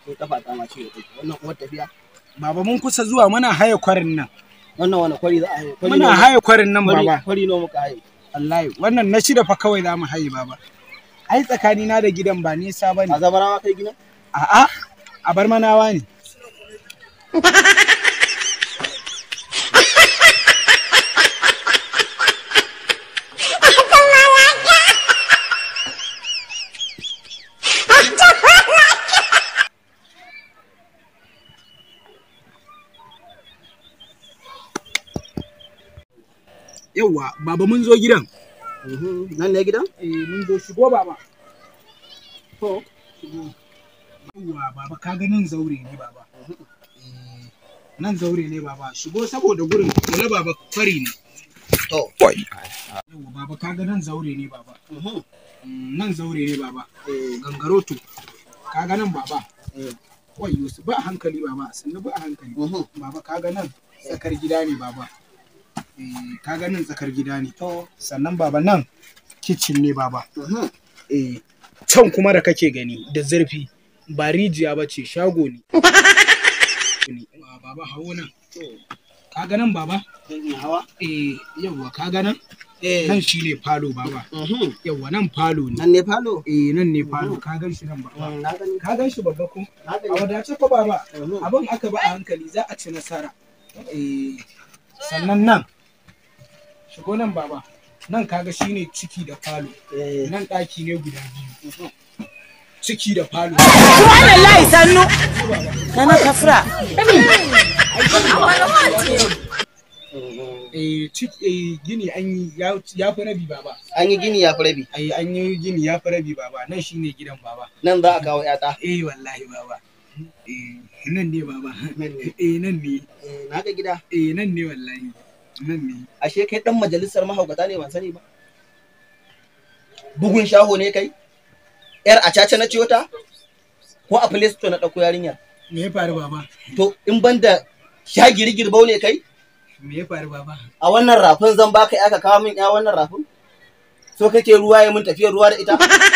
ko kafa ta ma ciwo take wannan kuma tafiya Baba mun kusa zuwa muna haye kwarin nan. wannan wani kwari za a haye kwari Muna nawa- haye kwarin nan kwari baba. kwari nawa muka haye Wallahi wannan na shida fa kawai za mu haye baba. Ai tsakanina da gidan ba nisa bane. a zabarawa kai gina A'a a bar manawa ne. Yawwa, baba mun zo gidan. nan ne gidan Eh, mun zo shigo baba. To, shigo. Yawwa, baba ka ga nan zaure ne baba. Eh, nan zaure ne baba. Shigo saboda gurin kula baba kwari ne. to Yawwa, baba ka ga nan zaure ne baba. Mm, Nan zaure ne baba. eh Gangaro to. Ka ga nan baba. eh Wai Yusuf ba a hankali baba, sannu ba a hankali. Baba ka ga nan tsakar gida ne baba. Eh, ka ga nan tsakar gida ne. to Sannan baba nan kicin ne baba. eh can kuma da kake gani da zurfi ba rijiya ba ce shago ne Wa baba hawo nan ka ga nan baba zan iya hawa eh yawwa ka ga nan eh nan shine falo baba yawwa nan falo ne nan ne falo eh nan ne falo ka gan shi nan baba na gani ka gan shi babba ko na a gani wadace ko baba Mhm. abin aka ba a hankali za a ci nasara eh sannan nan shigo nan baba nan kaga shine ciki da falo eh nan ɗaki ne guda biyu ciki da falo Subhanallah sannu. Nana kafra. eh cik- eh, gini an yi ya ya fi rabi baba an yi gini ya fi rabi ai an yi gini ya fi rabi baba nan shine gidan baba nan za a kawo yata eh wallahi baba eh nan ne baba Nan ne. eh nan ne Eh, na ga gida eh nan ne wallahi nan ne ashe kai dan majalisar mahaukata ne ban sani ba bugun shaho ne kai yar a caca na ciyo ta ko a play store na ɗauko yarinyar me ya faru baba to in ban da shagiri girbau ne kai me ya faru baba a wannan rafin zan baka ya ka kawo min ya wannan rafin so kake ruwa ya mun tafiyar ruwa da ita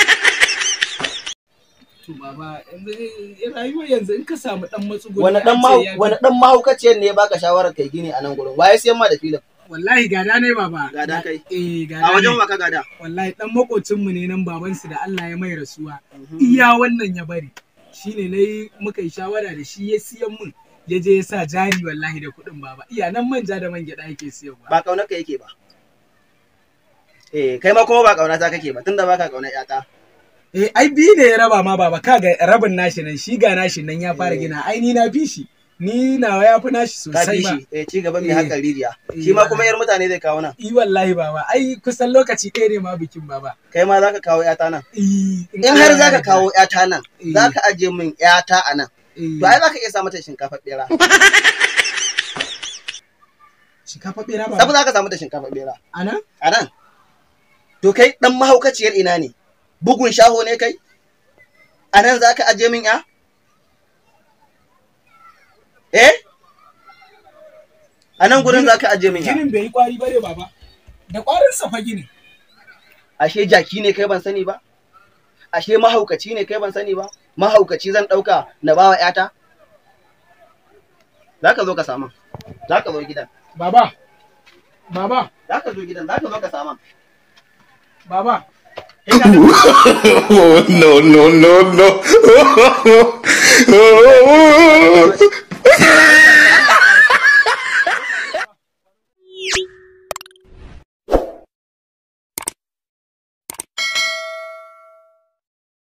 to baba yanzu eh, rayuwar yanzu in ka samu dan matsuguni wani dan an ce mahu ya fi- wani dan mahaukaciyar ne ya baka shawarar kai gini a nan gurin waye siyan ma da filin wallahi gada ne baba Gada kai? eh gada a wajen ne. waka gada wallahi dan makocinmu ne nan babansu da Allah ya mai rasuwa iya wannan ya bari shine nayi muka yi shawara da shi ya siyan mun ya je ya sa jari wallahi da kuɗin baba iya nan manja da man gyaɗa yake siyarwa ba kaunar ka yake ba eh kai ma kuma ba kauna ta kake ba tunda baka kaunar yata eh ai biyu ne ya raba ma baba kaga rabin nashi nan shi ga nashi nan ya fara gina ai ni na fi shi ni nawa ya fi nashi ka sosai fi ba shi eh ci gaba mai Eh. hakan rijiya Eh, shi ma ba- kuma yar mutane zai kawo nan i wallahi baba ai kusan lokaci ɗaya ne ma bikin baba kai ma zaka kawo yata nan I- in har Allah ya zaka yarda. kawo yata nan Eh. zaka aje min yata a nan Eh, to ai zaka iya sa mata shinkafa bera shinkafa ɓera sabu baba zaka samu da shinkafa bera ana a nan to kai dan mahaukaciyar ina ne bugun shaho ne kai a nan zaka aje min ya eh a nan gurin zaka aje min ya ginin bai yi kwari bare baba da kwarin sa fa ginin ashe jaki ne kai ban sani ba ashe mahaukaci ne kai ban sani ba mahaukaci zan ɗauka na bawa ƴata za ka zo ka saman za ka zo gidan baba baba za ka zo gidan za ka zo ka saman baba Kai ka ga- Oh, no, no, no, no.